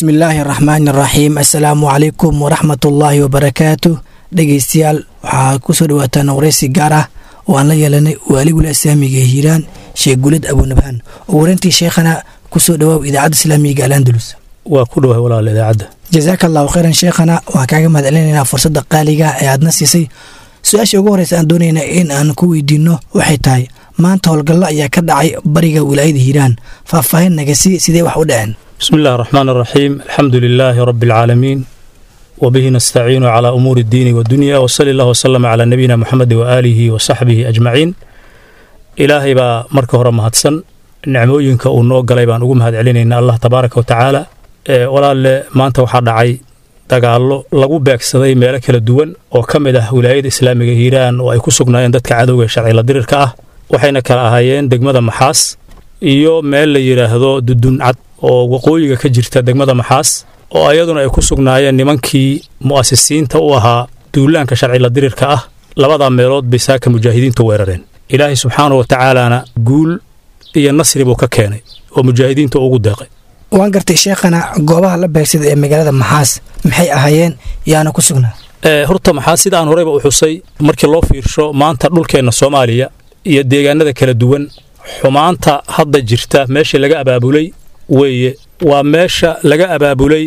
bismi illaahi araxmaani araxiim assalaamu calaykum waraxmatullaahi wabarakaatu dhegeystayaal waxaa ku soo dhawaataan waraysi gaar ah oo aan la yeelanay waaligula islaamiga hiiraan sheekh gulad abunabhaan oo warantii sheekhana ku soo dhawaaw idaacadda islaamiga alandalus waa ku dhawahay walaal idaacadda jasaaka allahu khayran sheekhana waan kaaga mahad celinaynaa fursadda qaaliga ee aadna siisay su-aasha ugu horreysa aan doonayna in aan ku weydiinno waxay tahay maanta howlgallo ayaa ka dhacay bariga wilaayada hiiraan faahfaahin nagasi sidee wax u dhaceen bismi illahi araxmaan araxiim alxamdu lilaahi rabbi alcaalamiin wabihi nastaciinu calaa umuuri iddiini wadunya wasali allah wasalama calaa nabiyina moxamedi waaalihi wa saxbihi ajmaciin ilaahay baa marka hore mahadsan nicmooyinka uu noo galay baan ugu mahad celinaynaa allah tabaaraka wa tacaala walaalle maanta waxaa dhacay dagaallo lagu beegsaday meelo kala duwan oo ka mid ah wilaayada islaamiga hiiraan oo ay ku sugnaayeen dadka cadowga sharcila dirirka ah waxayna kala ahaayeen degmada maxaas iyo meel la yidhaahdo duduncad oo waqooyiga ka jirta degmada maxaas oo ayaduna ay ku sugnaayeen nimankii mu'asisiinta u ahaa duulaanka sharcila dirirka ah labadaa meelood bay saaka mujaahidiintu weerareen ilaahay subxaanahu wa tacaalaana guul iyo nasri buu ka keenay oo mujaahidiinta ugu deeqay waan gartay sheekhana goobaha la beegsada ee magaalada maxaas maxay ahaayeen yaana ku sugnaa horta maxaa sidaan horeyba u xusay markii loo fiirsho maanta dhulkeenna soomaaliya iyo deegaanada kala duwan xumaanta hadda jirta meeshii laga abaabulay weeye waa meesha laga abaabulay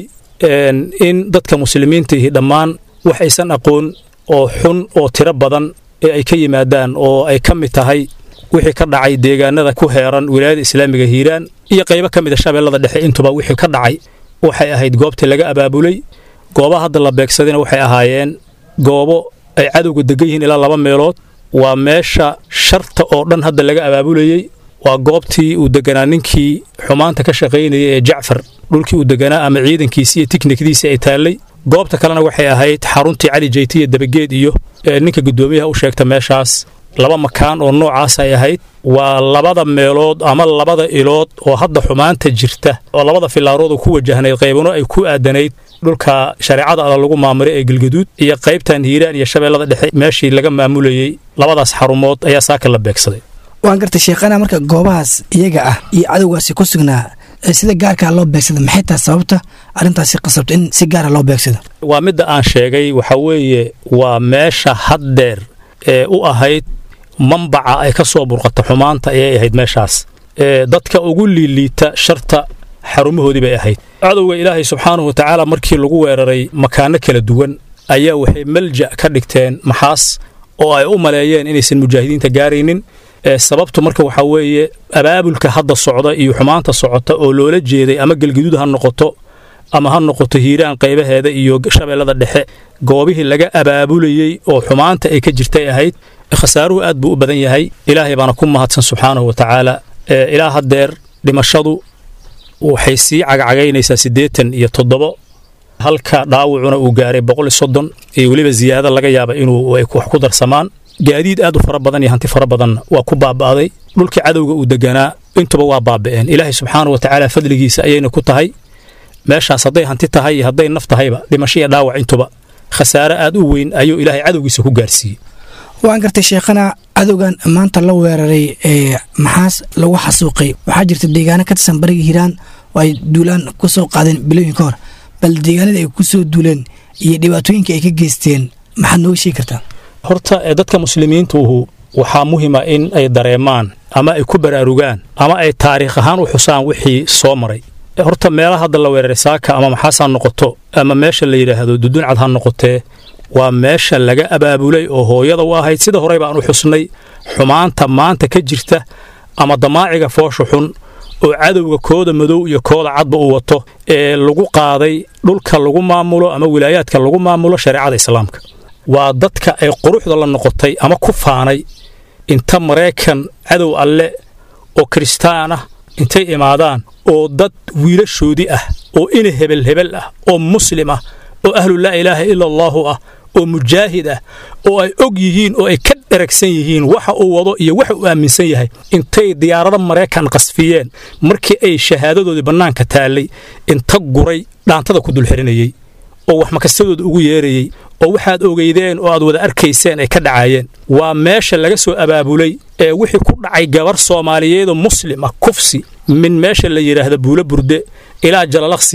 in dadka muslimiintaihi dhammaan wax aysan aqoon oo xun oo tiro badan ee ay ka yimaadaan oo ay ka mid tahay wixii ka dhacay deegaanada ku heeran wilaayada islaamiga hiiraan iyo qaybo ka mida shabeellada dhexe intuba wixii ka dhacay waxay ahayd goobtii laga abaabulay goobaha hadda la beegsadayna waxay ahaayeen goobo ay cadowga degan yihiin ilaa laba meelood waa meesha sharta oo dhan hadda laga abaabulayey waa goobtii uu deganaa ninkii xumaanta ka shaqaynayay ee jacfar dhulkii uu deganaa ama ciidankiisii iyo tiknikdiisii ay taallay goobta kalena waxay ahayd xaruntii cali jeyti iyo dabageed iyo ninka guddoomiyaha u sheegta meeshaas laba makaan oo noocaas ay ahayd waa labada meelood ama labada ilood oo hadda xumaanta jirta oo labada filaarood ku wajahnayd qaybano ay ku aadanayd dhulka shareecada alla lagu maamuray ee galgaduud iyo qaybtan hiiraan iyo shabeellada dhexe meeshii laga maamulayey labadaas xarumood ayaa saaka la beegsaday waan gartay sheekhana marka goobahaas iyaga ah iyo cadowgaasi ku sugnaa sida gaarkaa loo beegsada maxay tahay sababta arrintaasi qasabta in si gaara loo beegsado waa midda aan sheegay waxaa weeye waa meesha haddeer ee u ahayd mambaca ay ka soo burqata xumaanta ayay ahayd meeshaas dadka ugu liiliita sharta xarumahoodii bay ahayd cadowga ilaahay subxaanahu wa tacaala markii lagu weeraray makaano kala duwan ayaa waxay malja ka dhigteen maxaas oo ay u maleeyeen inaysan mujaahidiinta gaaraynin sababtu marka waxaa weeye abaabulka hadda socda iyo xumaanta socota oo loola jeeday ama gelgaduud ha noqoto ama ha noqoto hiiraan qaybaheeda iyo shabeellada dhexe goobihii laga abaabulayey oo xumaanta ay ka jirtay ahayd khasaaruhu aad buu u badan yahay ilaahay baana ku mahadsan subxaanahu wa tacaala ilaa haddeer dhimashadu waxay sii cagcagaynaysaa siddeetan iyo toddobo halka dhaawacuna uu gaaray boqol iyo soddon iyo weliba ziyaado laga yaaba inuu wax ku darsamaan gaadiid aad u fara badan iyo hanti fara badanna waa ku baaba'day dhulkii cadowga uu deganaa intuba waa baaba'een ilaahay subxaana wa tacaala fadligiisa ayayna ku tahay meeshaas hadday hanti tahay iyo hadday naf tahayba dhimasho iyo dhaawac intuba khasaare aad u weyn ayuu ilaahay cadowgiisa ku gaarsiiyey waan gartay sheekhana cadowgan maanta la weeraray ee maxaas lagu xasuuqay waxaa jirta deegaano ka tirsan bariga hiiraan oo ay duulaan ku soo qaadeen bilooyin ka hor bal deegaanada ay ku soo duuleen iyo dhibaatooyinka ay ka geysteen maxaad nooga sheegi kartaa horta dadka muslimiintuuhu waxaa muhima in ay dareemaan ama ay ku baraarugaan ama ay taariikh ahaan u xusaan wixii soo maray horta meelaha hadda la weeraray saaka ama maxaas ha noqoto ama meesha la yidhaahdo duduncad ha noqotee waa meesha laga abaabulay oo hooyada u ahayd sida horey baan u xusnay xumaanta maanta ka jirta ama damaaciga foosha xun oo cadowga kooda madow iyo kooda cadba uu wato ee lagu qaaday dhulka lagu maamulo ama wilaayaadka lagu maamulo shareecada islaamka waa dadka ay quruxda la noqotay ama ku faanay inta maraykan cadow alle oo kiristaan ah intay imaadaan oo dad wiilashoodii ah oo ina hebel hebel ah oo muslim ah oo ahlu laa ilaaha ila allaahu ah oo mujaahid ah oo ay og yihiin oo ay ka dheragsan yihiin waxa uu wado iyo waxa uu aaminsan yahay intay diyaarada maraykan qasfiyeen markii ay shahaadadoodii bannaanka taallay inta guray dhaantada ku dulxirinayey oo wax makastadooda ugu yeerayey oo waxaad ogeydeen oo aad wada arkayseen ay ka dhacaayeen waa meesha laga soo abaabulay ee wixii ku dhacay gabar soomaaliyeedoo muslim ah kufsi min meesha la yidhaahda buulo burde ilaa jalalaqsi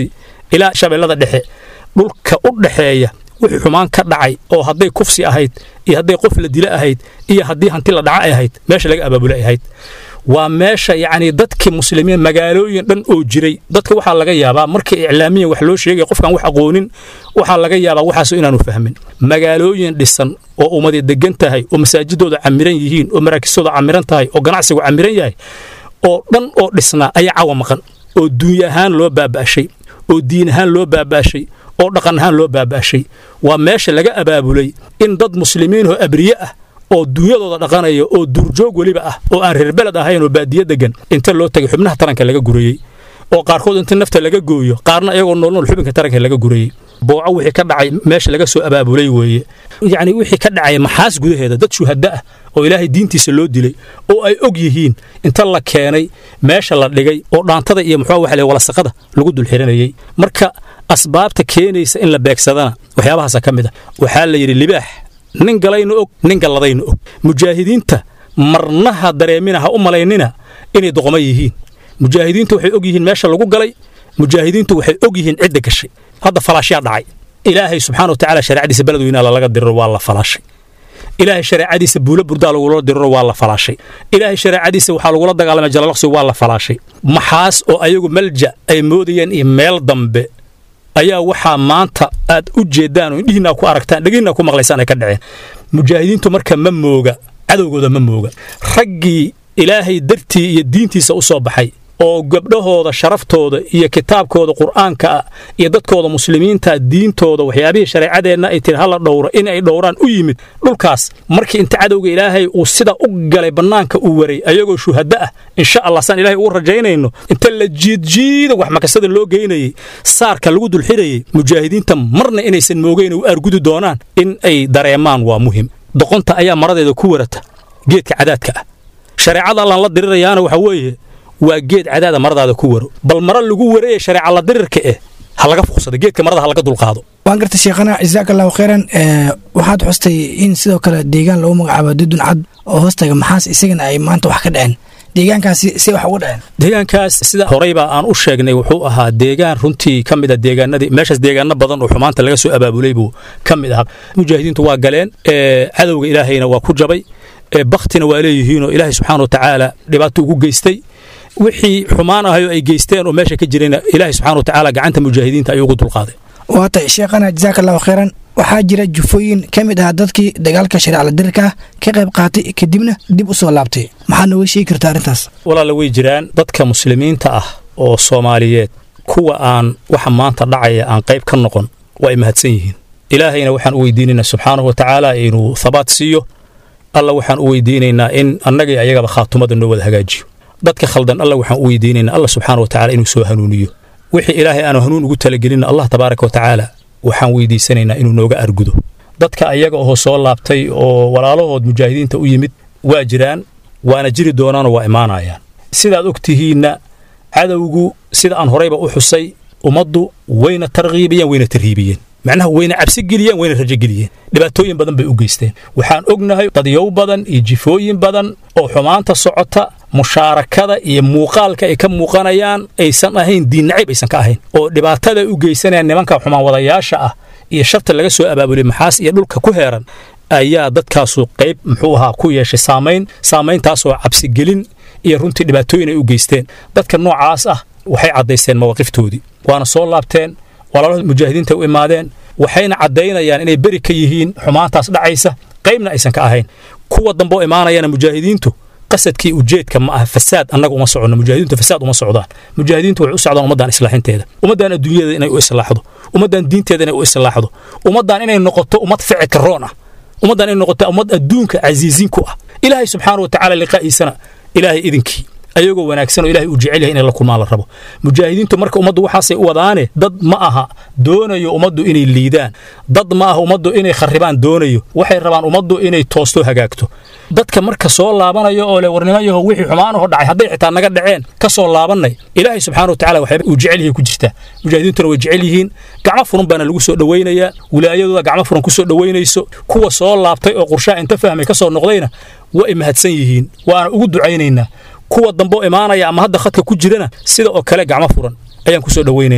ilaa shabeellada dhexe dhulka u dhexeeya wixii xumaan ka dhacay oo hadday kufsi ahayd iyo hadday qof la dila ahayd iyo haddii hanti la dhaca ay ahayd meesha laga abaabula ay ahayd waa meesha yacni dadkii muslimiin magaalooyin dhan oo jiray dadka waxaa laga yaabaa markii iclaamiyan wax loo sheegaya qofkaan wax aqoonin waxaa laga yaabaa waxaas inaanu fahmin magaalooyin dhisan oo ummadi degan tahay oo masaajidooda camiran yihiin oo maraakistooda camiran tahay oo ganacsigu camiran yahay oo dhan oo dhisnaa ayaa cawa maqan oo duunya ahaan loo baaba'shay oo diin ahaan loo baaba'shay oo dhaqan ahaan loo baaba'shay waa meesha laga abaabulay in dad muslimiin oo abriye ah oo duunyadooda dhaqanaya oo duurjoog weliba ah oo aan reer beled ahayn oo baadiye degan inta loo tagay xubnaha taranka laga gurayey oo qaarkood inta nafta laga gooyo qaarna iyagoo noolnool xubinka taranka laga gurayey booco wixii ka dhacay meesha laga soo abaabulay weeye yacni wixii ka dhacay maxaas gudaheeda dad shuhada ah oo ilaahay diintiisa loo dilay oo ay og yihiin inta la keenay meesha la dhigay oo dhaantada iyo muxuu waxa walasaqada lagu dul xiranayey marka asbaabta keenaysa in la beegsadana waxyaabahaasa ka mid ah waxaa la yidhi libaax nin galayna og nin galladayna og mujaahidiinta marnaha dareemina ha u malaynina inay doqoma yihiin mujaahidiintu waxay og yihiin meesha lagu galay mujaahidiintu waxay og yihiin cidda gashay hadda falaashyaa dhacay ilaahay subxaana watacaala shareecadiisa beled weynaa lalaga diriro waa la falaashay ilaahay shareecadiisa buulo burdaa lagula diriro waa la falaashay ilaahay shareecadiisa waxaa lagula dagaalamay jalalaqsi waa la falaashay maxaas oo ayagu malja ay moodayeen iyo meel dambe ayaa waxaa maanta aad u jeeddaan oo indhihiinaa ku aragtaan dhegihiinaa ku maqlaysaan ay ka dhaceen mujaahidiintu marka ma mooga cadowgooda ma mooga raggii ilaahay dartii iyo diintiisa u soo baxay oo gabdhahooda sharaftooda iyo kitaabkooda qur'aanka ah iyo dadkooda muslimiinta diintooda waxyaabihii shareecadeenna ay tiri hala dhowro in ay dhowraan u yimid dhulkaas markii inta cadowga ilaahay uu sida u galay bannaanka uu waray ayagoo shuhaddo ah insha allah saan ilahay ugu rajaynayno inta la jiidjiida wax makasada loo geynayey saarka lagu dulxirayey mujaahidiinta marna inaysan moogeyn u aargudi doonaan in ay dareemaan waa muhim doqonta ayaa maradeeda ku warata geedka cadaadka ah shareecada allaan la dirirayaana waxa weeye waa geed cadaada maradaada ku waro bal mara lagu waraya shareeca la dirirka eh ha laga fuqsado geedka marada ha laga dulqaado waan gartay sheekhana jasaaka allahu khayran waxaad xustay in sidoo kale deegaan lagu magacaabo dudun cad oo hoostaga maxaas isagana ay maanta wax ka dhaceen deegaankaasi si wax uga dhaceen deegaankaas sida horeyba aan u sheegnay wuxuu ahaa deegaan runtii ka mid a deegaanadii meeshaas deegaano badan oo xumaanta laga soo abaabulay buu ka mid ahaa mujaahidiintu waa galeen cadowga ilaahayna waa ku jabay baktina waa leeyihiinoo ilaahay subxaana watacaala dhibaato ugu geystay wixii xumaan ahayoo ay geysteen oo meesha ka jirayna ilaahay subxana watacaala gacanta mujaahidiinta ayuu ugu dulqaaday waatay sheekhana jasaaka allahu khayran waxaa jira jufooyin ka mid ah dadkii dagaalka shareecala dirirka ka qayb qaatay kadibna dib u soo laabtay maxaad nooga sheegi karta arrintaas walaala way jiraan dadka muslimiinta ah oo soomaaliyeed kuwa aan waxa maanta dhacaya aan qayb ka noqon waa ay mahadsan yihiin ilaahayna waxaan u weydiinaynaa subxaanahu watacaala inuu habaat siiyo alla waxaan u weydiinaynaa in annagii ayagaba khaatumada noo wada hagaajiyo dadka khaldan alla waxaan u weydiinaynaa alla subxaana watacaala inuu soo hanuuniyo wixii ilaahay aanu hanuun ugu talagelinna allah tabaaraka watacaala waxaan weydiisanaynaa inuu nooga argudo dadka ayaga oo soo laabtay oo walaalahood mujaahidiinta u yimid waa jiraan waana jiri doonaanoo waa imaanayaan sidaad og tihiinna cadowgu sida aan horayba u xusay ummaddu wayna tarkiibiyeen wayna tarhiibiyeen macnaha wayna cabsi geliyeen wayna rajo geliyeen dhibaatooyin badan bay u geysteen waxaan ognahay dadyow badan iyo jifooyin badan oo xumaanta socota mushaarakada iyo muuqaalka ay ka muuqanayaan aysan ahayn diinnacayb aysan ka ahayn oo dhibaatada u geysanayaan nimanka xumaan wadayaasha ah iyo sharta laga soo abaabulay maxaas iyo dhulka ku heeran ayaa dadkaasu qayb muxuu ahaa ku yeeshay saamayn saamayntaasoo cabsigelin iyo runtii dhibaatooyin ay u geysteen dadka noocaas ah waxay caddaysteen mawaaqiftoodii waana soo laabteen walaalahooda mujaahidiinta u imaadeen waxayna caddaynayaan inay beri ka yihiin xumaantaas dhacaysa qaybna aysan ka ahayn kuwa dambe oo imaanayana mujaahidiintu qasadkii ujeedka ma aha fasaad annaga uma soconno mujaahidiintu fasaad uma socdaan mujaahidiintu waxay u socdaan ummaddan islaaxinteeda ummaddan adduunyada inay u islaaxdo ummaddan diinteeda inay u islaaxdo ummaddan inay noqoto ummad ficilka roon ah ummaddan inay noqoto ummad adduunka casiisiin ku ah ilaahay subxaana watacaala liqaa'iisana ilaahay idinkii ayagoo wanaagsan oo ilahay uu jecel yahay inay la kulmaan la rabo mujaahidiintu marka ummaddu waxaasay u wadaane dad ma aha doonayo ummaddu inay liidaan dad ma aha ummaddu inay kharribaan doonayo waxay rabaan ummaddu inay toosto hagaagto dadka marka soo laabanayo oo le warnimayaho wixii xumaanaho dhacay hadday xitaa naga dhaceen ka soo laabannay ilaahay subxaana watacala waxyaaba uu jecel yahay ku jirtaa mujaahidiintuna way jecel yihiin gacmo furan baana lagu soo dhowaynayaa wilaayadooda gacmo furan ku soo dhowaynayso kuwa soo laabtay oo qurshaa inta fahmay ka soo noqdayna waa ay mahadsan yihiin waana ugu ducaynaynaa kuwa dambe oo imaanaya ama hadda khadka ku jirana sida oo kale gacmo furan ayaan ku soo dhowaynaynaa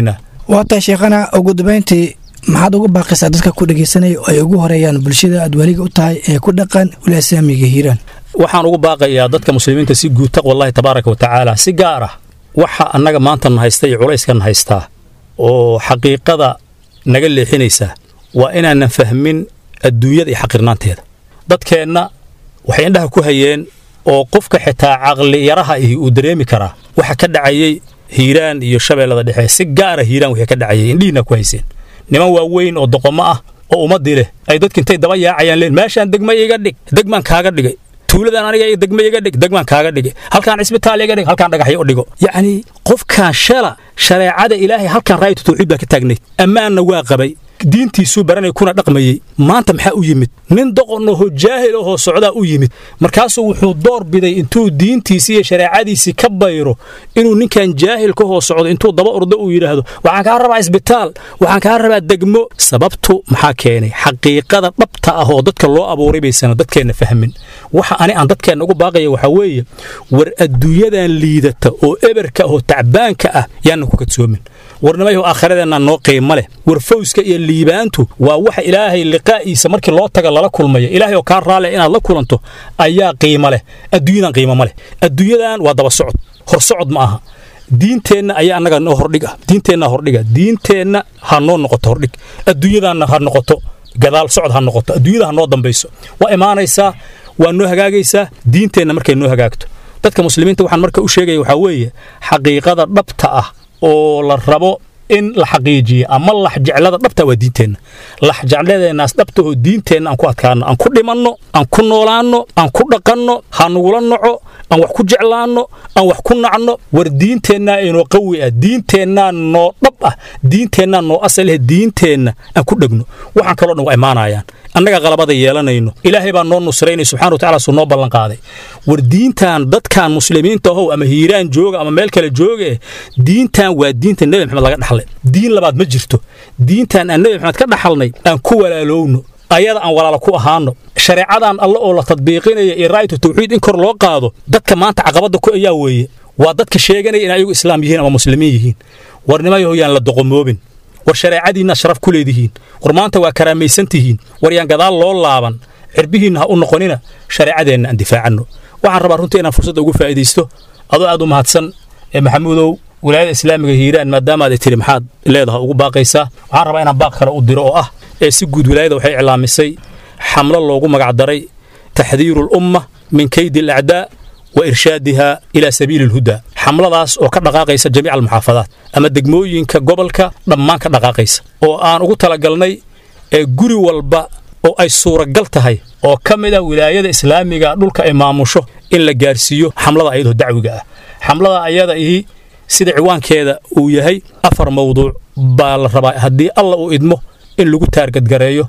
waa tahay sheekhana ugu dambeyntii maxaad uga baaqaysaa dadka ku dhegeysanaya oo ay ugu horeeyaan bulshada aad weliga u tahay ee ku dhaqan wilaasaamiga hiiraan waxaan ugu baaqayaa dadka muslimiinta si guud taqwallahi tabaaraka wa tacaala si gaar ah waxa annaga maanta na haysta iyo culayskan haystaa oo xaqiiqada naga leexinaysa waa inaanan fahmin adduunyada iyo xaqirnaanteeda dadkeenna waxay indhaha ku hayeen oo qofka xitaa caqli yaraha ihi uu dareemi karaa waxa ka dhacayey hiiraan iyo shabeellada dhexe si gaara hiiraan wixii ka dhacayay indhihiina ku hayseen niman waaweyn oo doqomo ah oo ummadii leh ay dadki intay daba yaacayaan leen meeshaan degma iga dhig degmaan kaaga dhigay tuuladan aniga degma iga dhig degmaan kaaga dhigay halkaan cisbitaal iga dhig halkaan dhagaxyo u dhigo yacni qofkaan shala shareecada ilaahay halkaan raayatu tawxiid baa ka taagnayd ammaanna waa qabay diintiisuu baranay kuna dhaqmayey maanta maxaa u yimid nin doqon ahoo jaahil ahoo socdaa u yimid markaasuu wuxuu door biday intuu diintiisii iyo shareecadiisii ka bayro inuu ninkan jaahilka hoo socdo intuu daba ordo uu yidhaahdo waxaan kaa rabaa isbitaal waxaan kaa rabaa degmo sababtu maxaa keenay xaqiiqada dhabta ah oo dadka loo abuuray baysana dadkeenna fahmin waxa ani aan dadkeenna ugu baaqaya waxaa weeye war adduunyadan liidata oo eberka oo tacbaanka ah yaanna ku kadsoomin warnimayahu aakhiradeenna noo qiimo leh war fawska iyo liibaantu waa waxa ilaahay liqaa'iisa markii loo taga lala kulmaya ilaahay oo kaa raale inaad la kulanto ayaa qiimo leh adduunyadan qiimo ma leh adduunyadan waa daba socod hor socod ma aha diinteenna ayaa annaga noo hordhiga diinteenna hordhiga diinteenna ha noo noqoto hordhig adduunyadanna ha noqoto gadaal socod ha noqoto adduunyada ha noo dambayso waa imaanaysaa waa noo hagaagaysaa diinteenna markay noo hagaagto dadka muslimiinta waxaan marka u sheegaya waxaa weeye xaqiiqada dhabta ah oo la rabo in la xaqiijiyo ama laxjeclada dhabta waa diinteenna laxjecladeennaas dhabtahoo diinteenna aan ku adkaanno aan ku dhimanno aan ku noolaanno aan ku dhaqanno ha nugula noco aan wax ku jeclaanno aan wax ku nacno war diinteennaa inoo qawi ah diinteennaa noo dhab ah diinteennaa noo asaleh diinteenna aan ku dhegno waxaan kaloo dhan waa imaanayaan annaga qalabada yeelanayno ilaahay baa noo nusraynay subxana watacala suu noo ballanqaaday war diintan dadkan muslimiinta ahow ama hiiraan jooga ama meel kale jooga diintan waa diinta nebi maxamed laga dhaxlay diin labaad ma jirto diintan aan nebi maxamed ka dhaxalnay aan ku walaalowno ayada aan walaalo ku ahaano shareecadan alle oo la tadbiiqinaya iyo raayatu tawxiid in kor loo qaado dadka maanta caqabadda ku ayaa weeye waa dadka sheeganaya in ayagu islaam yihiin ama muslimiin yihiin warnimayaho yaan la doqomoobin war shareecadiinna sharaf ku leedihiin war maanta waa karaamaysan tihiin war yaan gadaal loo laaban cirbihiinna ha u noqonina shareecadeenna aan difaacanno waxaan rabaa runtii inaan fursadda ugu faa'iidaysto adoo aad u mahadsan ee maxamuudow wilaayada islaamiga hiiraan maadaamaad tiri maxaad leedaha ugu baaqaysaa waxaan rabaa inaan baaq kale u diro oo ah ee si guud wilaayada waxay iclaamisay xamlo loogu magacdaray taxdiiru alumma min kaydi alacdaa wa irshaadiha ilaa sabiili alhudaa xamladaas oo ka dhaqaaqaysa jamiica almuxaafadaat ama degmooyinka gobolka dhammaan ka dhaqaaqaysa oo aan ugu talagalnay ee guri walba oo ay suuragal tahay oo ka mid ah wilaayada islaamiga dhulka ay maamusho in la gaarsiiyo xamlada ayadoo dacwiga ah xamlada ayada ihi sida ciwaankeeda uu yahay afar mawduuc baa la rabaa haddii alla uu idmo in lagu taargadgareeyo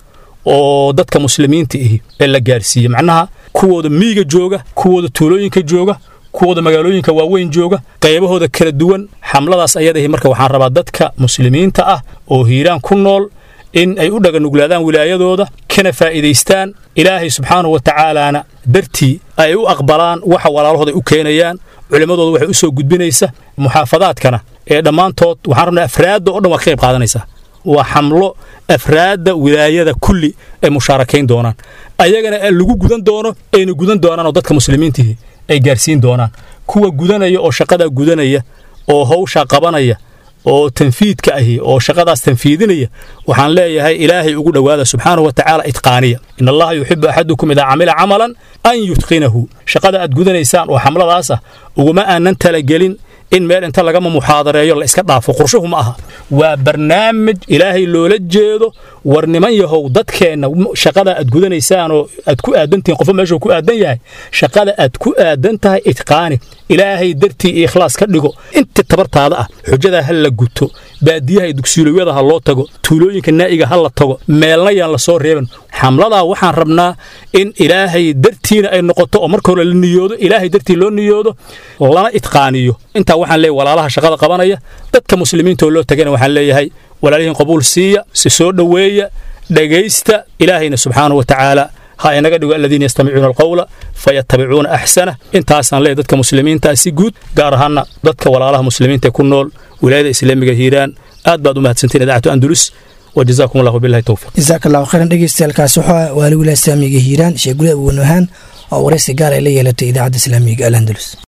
oo dadka muslimiinta ihi ee la gaarsiiye macnaha kuwooda miyiga jooga kuwooda tuulooyinka jooga kuwooda magaalooyinka waaweyn jooga qaybahooda kala duwan xamladaas ayadahi marka waxaan rabaa dadka muslimiinta ah oo hiiraan ku nool in ay u dhaganuglaadaan wilaayadooda kana faa'iidaystaan ilaahay subxaanahu wa tacaalaana dartii ay u aqbalaan waxa walaalahooda u keenayaan culimmadooda waxay u soo gudbinaysa muxaafadaadkana ee dhammaantood waxaan rabnaa afraadda oo dhan waa ka qayb qaadanaysaa waa xamlo afraadda wilaayada kulli ay mushaarakayn doonaan ayagana lagu gudan doono ayna gudan doonaan oo dadka muslimiintihi ay gaarsiin doonaan kuwa gudanaya oo shaqadaa gudanaya oo hawshaa qabanaya oo tanfiidka ahi oo shaqadaas tanfiidinaya waxaan leeyahay ilaahay ugu dhowaada subxaanahu wa tacaala itqaaniya in allaha yuxibu axadukum idaa camila camalan an yutqinahu shaqada aad gudanaysaan oo xamladaas ah uguma aanan talagelin in meel inta lagama muxaadareeyo la iska dhaafo qorshuhu ma aha waa barnaamij ilaahay loola jeedo war niman yahow dadkeenna shaqada aad gudanaysaan oo aad ku aadantihiin qofo meeshuu ku aadan yahay shaqada aad ku aadan tahay itqaani ilaahay dartii iyo ikhlaas ka dhigo inta tabartaada ah xujadaa ha la guto baadiyaha iyo dugsiilooyada ha loo tago tuulooyinka naa'iga ha la tago meelna yaan la soo reeban xamladaa waxaan rabnaa in ilaahay dartiina ay noqoto oo marka hore la niyoodo ilaahay dartii loo niyoodo lana itqaaniyo intaa waxaan leeyahay walaalaha shaqada qabanaya dadka muslimiinta oo loo tagana waxaan leeyahay walaalihiin qabuul siiya si soo dhoweeya dhegaysta ilaahayna subxaanahu wa tacaala ha inaga dhigo aladiina yastamicuuna alqawla fayattabicuuna axsana intaasaan leeyahay dadka muslimiinta si guud gaar ahaana dadka walaalaha muslimiinta ku nool wilaayada islaamiga hiiraan aad baad u mahadsantiin idaacatu andulus وجزاكم الله بالله التوفيق jasaaka allahu khayran dhegeystayaaalkaas wuxuu waali wilaaya islaamiga hiiraan sheegule awonohaan oo waraysi gaar ay la yeelatay idaacadda islaamiga al andalus